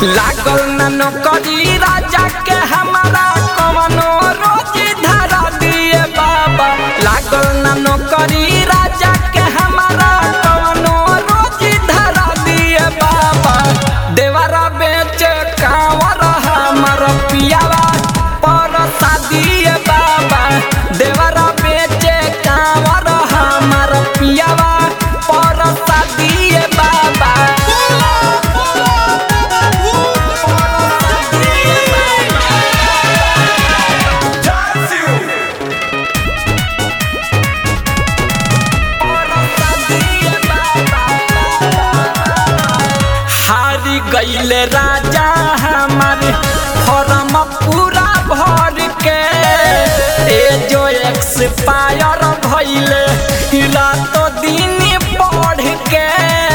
लागल न नौकरी राजा के हमारा कवनो रोजी धरा दिए बाबा लागल न नौकरी राजा के हमारा कवनो रोजी धरा दिए बाबा देवरा बेच कांवर हमर पियावा पर शादी बाबा देवरा बेच कांवर हमर पियावा पर शादी बाबा हारी गईले राजा हमार फॉर्म पूरा भर के ए जो एक्सपायर भइले रातो दिन पढ़ के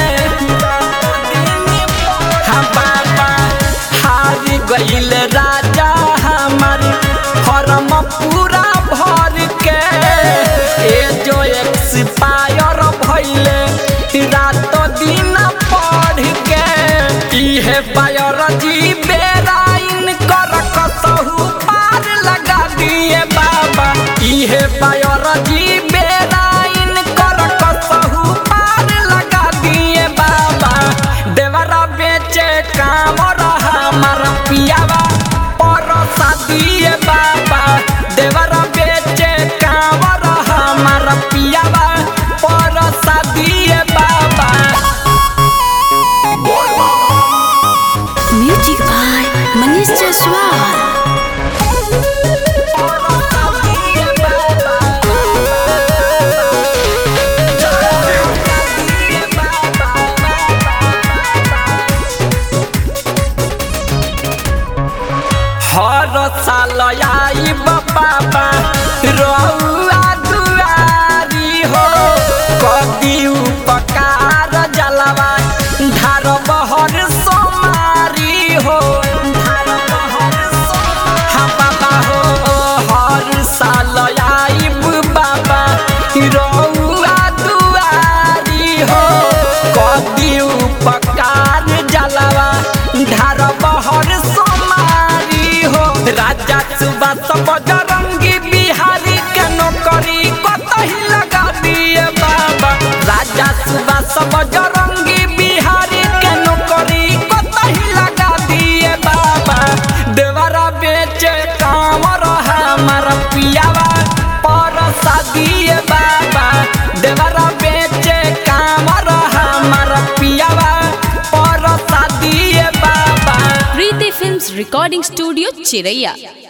हाँ बाबा हारी गईले राजा हमार फॉर्म पूरा भर के ए जो एक्सपायर भइले रातो दिन पढ़ के इहे बायोलॉजी बेराइन कर कसहु पार लगा दिए बाबा इहे बायोलॉजी बेराइन कर कसहु पार लगा दिए बाबा देवरा बेचे काम हमार पियावा पर शादी बाबा देवरा बेचे काम हमार पियावा पर शादी बाबा Music by Manish Jaswal. हर साल आई बाबा रउआ दुआरी हो कदी उपकार जलवा धार बहर सोमारी हो धार बहर हाँ बाबा हो हर साल आई बाबा रउआ दुआरी हो कदी उपकार जलवा धार बहर सोमारी हो राजा सुबह सब बजरंगी बिहारी के नौकरी कतही लगा दिए बाबा राजा सुबह सब बजरंगी बिहारी के नौकरी कतही लगा दिए बाबा देवरा बेचे कामर हमार पियावा पर शादी बाबा देवरा बेचे कामर हमार पियावा पर शादी बाबा Preeti Films Recording Studio, Chiraiya.